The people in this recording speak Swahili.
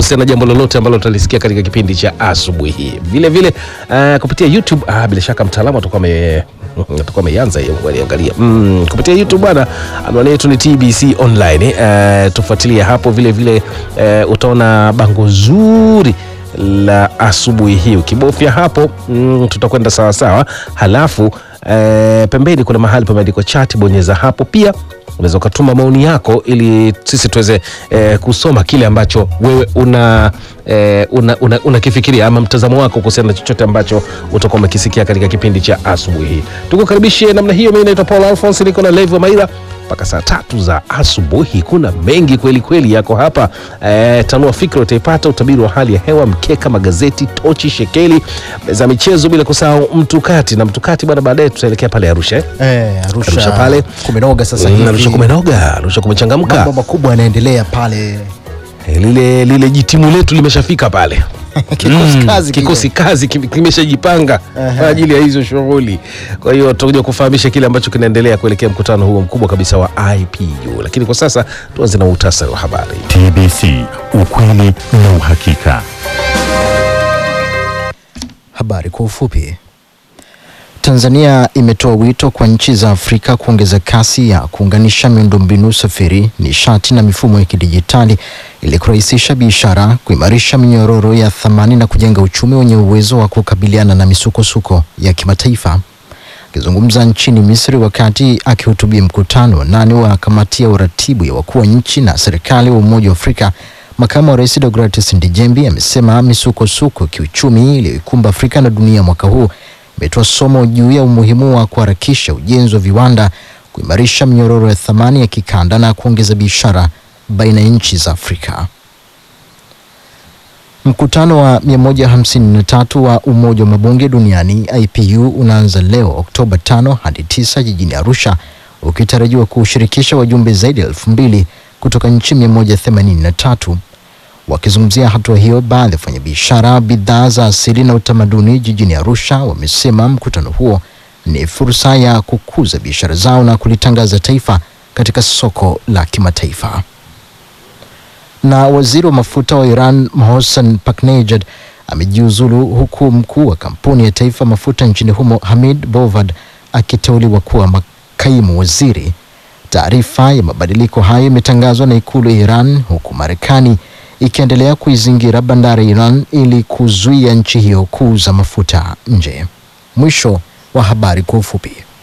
kuhusiana na jambo lolote ambalo utalisikia katika kipindi cha asubuhi hii. Vile vile uh, kupitia YouTube ah, bila shaka mtaalamu atakuwa ame atakuwa ameanza hiyo aliangalia mm, kupitia YouTube bwana, anwani yetu ni TBC online. Uh, tufuatilie hapo vile vile uh, utaona bango zuri la asubuhi hii. Ukibofya hapo mm, tutakwenda sawa sawa, halafu eh, pembeni kuna mahali pameandikwa chat, bonyeza hapo. Pia unaweza ukatuma maoni yako ili sisi tuweze eh, kusoma kile ambacho wewe una eh, unakifikiria una, unakifikiria ama mtazamo wako kuhusiana na chochote ambacho utakuwa umekisikia katika kipindi cha asubuhi hii. Tukukaribishe namna hiyo. Mimi naitwa Paul Alphonse, niko na Levo Maira mpaka saa tatu za asubuhi. Kuna mengi kweli kweli yako hapa e, tanua fikra utaipata, utabiri wa hali ya hewa, mkeka, magazeti, tochi, shekeli, meza michezo, bila kusahau mtukati na mtukati bwana. Baadaye tutaelekea pale Arusha eh? Eh, Arusha, Arusha pale. kumenoga sasa Mm, hivi. Arusha kumenoga, Arusha kumechangamka. Mambo makubwa yanaendelea pale. Eh, lile, lile jitimu letu limeshafika pale Kikosi Mm, kazi kile. kikosi kazi kim- kimeshajipanga kwa ajili ya hizo shughuli. Kwa hiyo tutakuja kufahamisha kile ambacho kinaendelea kuelekea mkutano huo mkubwa kabisa wa IPU, lakini kwa sasa tuanze na muhtasari wa habari. TBC, ukweli na uhakika. Habari kwa ufupi. Tanzania imetoa wito kwa nchi za Afrika kuongeza kasi ya kuunganisha miundombinu usafiri, nishati na mifumo ya kidijitali ili kurahisisha biashara, kuimarisha minyororo ya thamani na kujenga uchumi wenye uwezo wa kukabiliana na misukosuko ya kimataifa. Akizungumza nchini Misri wakati akihutubia mkutano wa nane wa kamati ya uratibu ya wakuu wa nchi na serikali wa Umoja wa Afrika, makamu wa rais Deogratias Ndejembi amesema misukosuko ya kiuchumi iliyoikumba Afrika na dunia mwaka huu imetoa somo juu ya umuhimu wa kuharakisha ujenzi wa viwanda, kuimarisha minyororo ya thamani ya kikanda na kuongeza biashara baina ya nchi za Afrika. Mkutano wa 153 wa Umoja wa Mabunge Duniani IPU unaanza leo Oktoba 5 hadi 9 jijini Arusha ukitarajiwa kushirikisha wajumbe zaidi ya elfu mbili kutoka nchi 183. Wakizungumzia hatua hiyo, baadhi ya wafanyabiashara bidhaa za asili na utamaduni jijini Arusha wamesema mkutano huo ni fursa ya kukuza biashara zao na kulitangaza taifa katika soko la kimataifa na waziri wa mafuta wa Iran Mohsen Paknejad amejiuzulu huku mkuu wa kampuni ya taifa mafuta nchini humo Hamid Bovad akiteuliwa kuwa makaimu waziri. Taarifa ya mabadiliko hayo imetangazwa na ikulu ya Iran huku Marekani ikiendelea kuizingira bandari ya Iran ili kuzuia nchi hiyo kuuza mafuta nje. Mwisho wa habari kwa ufupi.